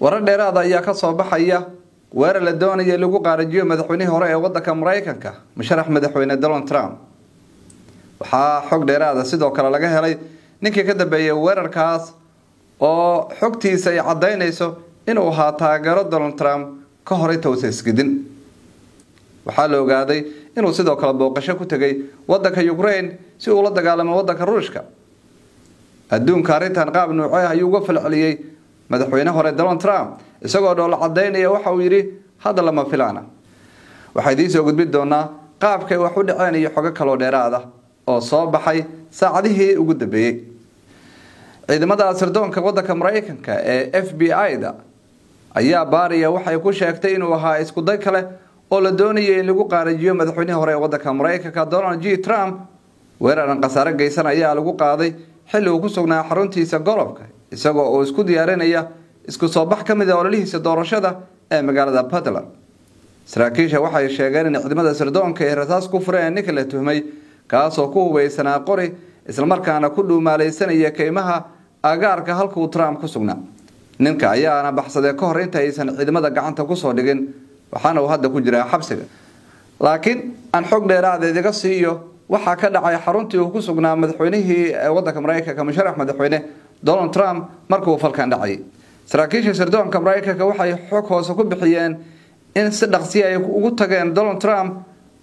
warar dheeraada ayaa kasoo baxaya weerar la doonaya lagu qaarajiyo madaxweynihii hore ee wadanka maraykanka musharax madaxweyne donald trump waxaa xog dheeraada sidoo kale laga helay ninkii ka dambeeyay weerarkaas oo xogtiisa ay cadaynayso inuu ahaa taageero donald trump ka hor inta uusa isgidin waxaa la ogaaday inuu sidoo kale booqasho ku tegay wadanka ukraine si uu la dagaalamo wadanka ruushka adduunka arrintan qaab nuucee ayuu uga falceliyey madaxweyne hore donald trump isagoo dhoola cadaynaya waxa uu yidhi hadda lama filaana waxaa idiin soo gudbin doonaa qaabkay wax u dhaceen iyo xogo kaloo dheeraada oo soo baxay saacadihii ugu dambeeyey ciidamada sirdoonka wadanka maraykanka ee f b i-da ayaa baariya waxay ku sheegtay inuu ahaa iskuday kale oo la doonayay in lagu qaarajiyo madaxweynihii hore ee wadanka maraykanka donald j trump weeraran khasaare geysan ayaa lagu qaaday xilli uu ku sugnaa xaruntiisa golobka isagoo uu isku diyaarinaya isku soo bax ka mid a ololihiisa doorashada ee magaalada puntland saraakiisha waxay sheegeen in ciidamada sirdoonka ay rasaas ku fureen ninka la tuhmay kaasoo ku hubeysanaa qori islamarkaana ku dhuumaalaysanaya keymaha agaarka halkuu trump ku sugnaa ninka ayaana baxsaday ka hor inta aysan ciidamada gacanta kusoo dhigin waxaana uu hadda ku jiraa xabsiga laakiin aan xog dheeraada idiga siiyo waxaa ka dhacay xaruntii uu ku sugnaa madaxweynihii wadanka maraykanka musharax madaxweyne donald trump markuu falkan dhacayay saraakiisha sirdoonka maraykanka waxay xog hoose ku bixiyeen in si dhaqsi ay ugu tageen donald trump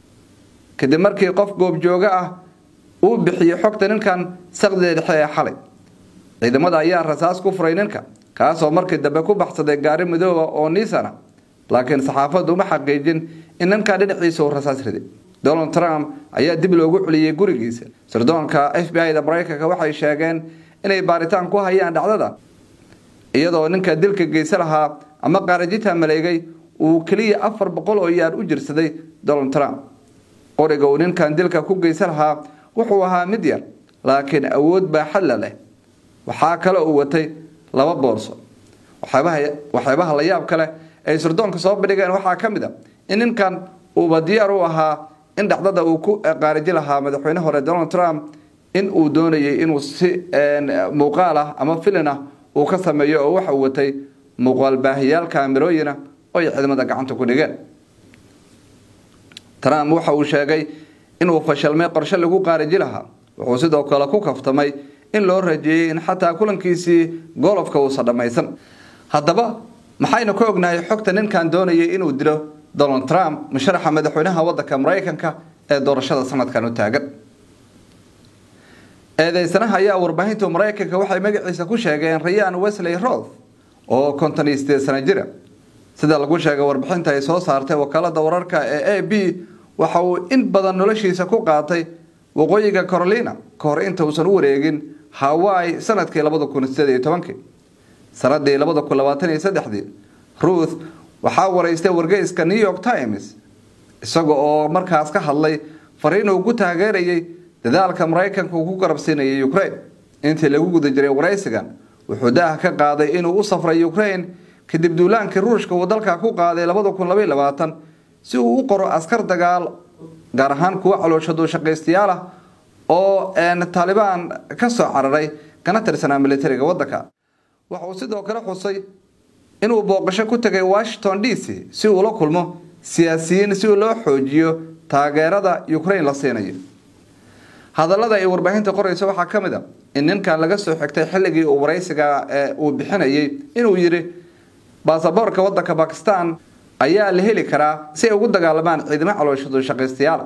kadib markii qof goobjooga ah uu bixiyey xogta ninkan saqdida dhexe ee xalay ciidamada ayaa rasaas ku furay ninka kaasoo markii dambe ku baxsaday gaari midooba oo niisana laakiin saxaafaddu uma xaqiijin in ninkaa dhinaciisa uu rasaas riday donald trump ayaa dib loogu celiyey gurigiisa sirdoonka f b i-da maraykanka waxay sheegeen inay baaritaan ku hayaan dhacdada iyadoo ninka dilka geysa lahaa ama qaarajita maleegay uu keliya afar boqol oo yaar u jirsaday donald trump qoriga uu ninkan dilka ku geysa lahaa wuxuu ahaa mid yar laakiin awood baa xalla leh waxaa kale uu watay laba boorso waxyaabaha la yaab kale ay sirdoonka soo bandhigeen waxaa ka mid a in ninkan uuba diyaar u ahaa in dhacdada uu ku qaaraji lahaa madaxweyne hore donald trump in uu doonayay inuu si muuqaal ah ama filin ah uu ka sameeyo oo waxa uu watay muuqaal baahiyaal kaamirooyina oo ay ciidamada gacanta ku dhigeen trump waxa uu sheegay inuu fashalmay qorshe lagu qaaraji lahaa wuxuu sidoo kale ku kaftamay in loo rajeeyey in xataa kulankiisii golofka uusan dhammaysan haddaba maxaynu ka ognahay xogta ninkan doonayay inuu dilo donald trump musharaxa madaxweynaha wadanka maraykanka ee doorashada sanadkan u taagan eedeysanaha ayaa warbaahinta maraykanka waxay magaciisa ku sheegeen rayaan wesley roth oo konton iyo sideed sano jira sida lagu sheegay warbixinta ay soo saartay wakaalada wararka ee a b waxa uu in badan noloshiisa ku qaatay waqooyiga carolina ka hor inta uusan u wareegin hawaii sanadkii labada kun sideed iyo tobankii sanadii labada kun labaatan iyo saddexdii ruth waxaa waraystay wargeyska new york times isaga oo markaas ka hadlay fariin uu ku taageerayay dadaalka maraykanka uu ku garabsiinayay ukraine intii lagu guda jiray waraysigan wuxuu daah ka qaaday inuu u safray ukraine kadib duulaankii ruushka uu dalka ku qaaday labada kun labaiy labaatan si uu u qoro askar dagaal gaar ahaan kuwa calooshadu shaqaystayaal ah oo taalibaan ka soo cararay kana tirsanaa militariga wadanka waxa uu sidoo kale xusay inuu booqasho ku tegay washington d c si uu la kulmo siyaasiyiin si loo xoojiyo taageerada ukraine la siinayo hadallada ay warbaahinta qorayso waxaa ka mid a in ninkan laga soo xigtay xilligii uu waraysiga uu bixinayay inuu yidhi baasaboorka wadanka bakistan ayaa la heli karaa si ay ugu dagaalamaan ciidamo calooshadu shaqaystayaal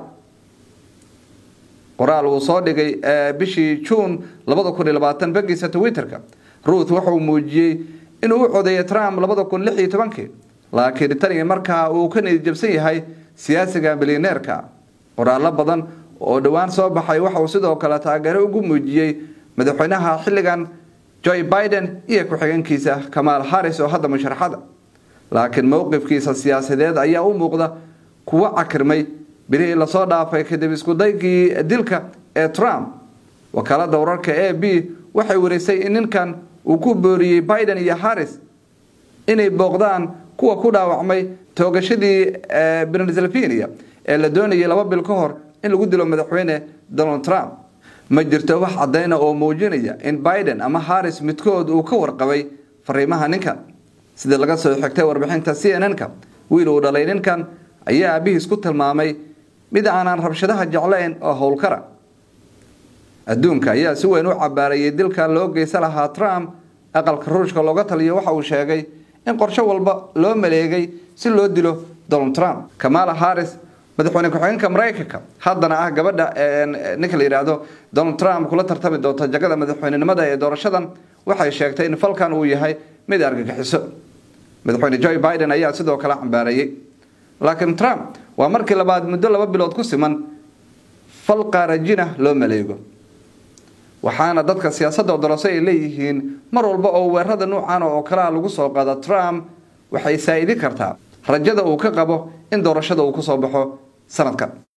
qoraal uu soo dhigay bishii juun labada kun iyo labaatan bagiisa twitterka ruuth wuxuu muujiyey inuu u codeeyay trump labada kun lix iyo tobankii laakiin tani markaa uu ka niyadjabsan yahay siyaasiga milyaneerka qoraallo badan oo dhowaan soo baxay waxa uu sidoo kale taageero ugu muujiyey madaxweynaha xilligan joe biden iyo ku-xigeenkiisa kamaal harris oo hadda musharaxada laakiin mowqifkiisa siyaasadeed ayaa u muuqda kuwa cakirmay bilihii lasoo dhaafay kadib iskudaygii dilka ee trump wakaalada wararka a b waxay warisay in ninkan uu ku booriyey biden iyo harris inay booqdaan kuwa ku dhaawacmay toogashadii pennsylvania ee la doonayay laba bil ka hor in lagu dilo madaxweyne donald trump ma jirto wax cadayna oo muujinaya in biden ama harris midkood uu ka warqabay fariimaha ninkan sida laga soo xigtay warbixinta c n n-ka wiil uu dhalay ninkan ayaa aabihiis ku tilmaamay mid aanaan rabshadaha jeclayn oo howlkara adduunka ayaa si weyn u cabaarayay dilka loo geysa lahaa trump aqalka ruushka looga taliyo waxa uu sheegay in qorshe walba loo maleegay si loo dilo donald trump kamala harris madaxweyne ku-xigeenka maraykanka haddana ah gabadha ninka la yidhaahdo donald trump kula tartami doonta jagada madaxweynenimada ee doorashadan waxay sheegtay in falkan uu yahay mid argagixiso madaxweyne joe biden ayaa sidoo kale cambaareeyey laakiin trump waa markii labaad muddo laba bilood ku siman fal qaarajina loo maleego waxaana dadka siyaasadda odolose ay leeyihiin mar walba oo weerarada nuucan oo kalea lagu soo qaado trump waxay saa'idi kartaa rajada uu ka qabo in doorashada uu ku soo baxo sanadkan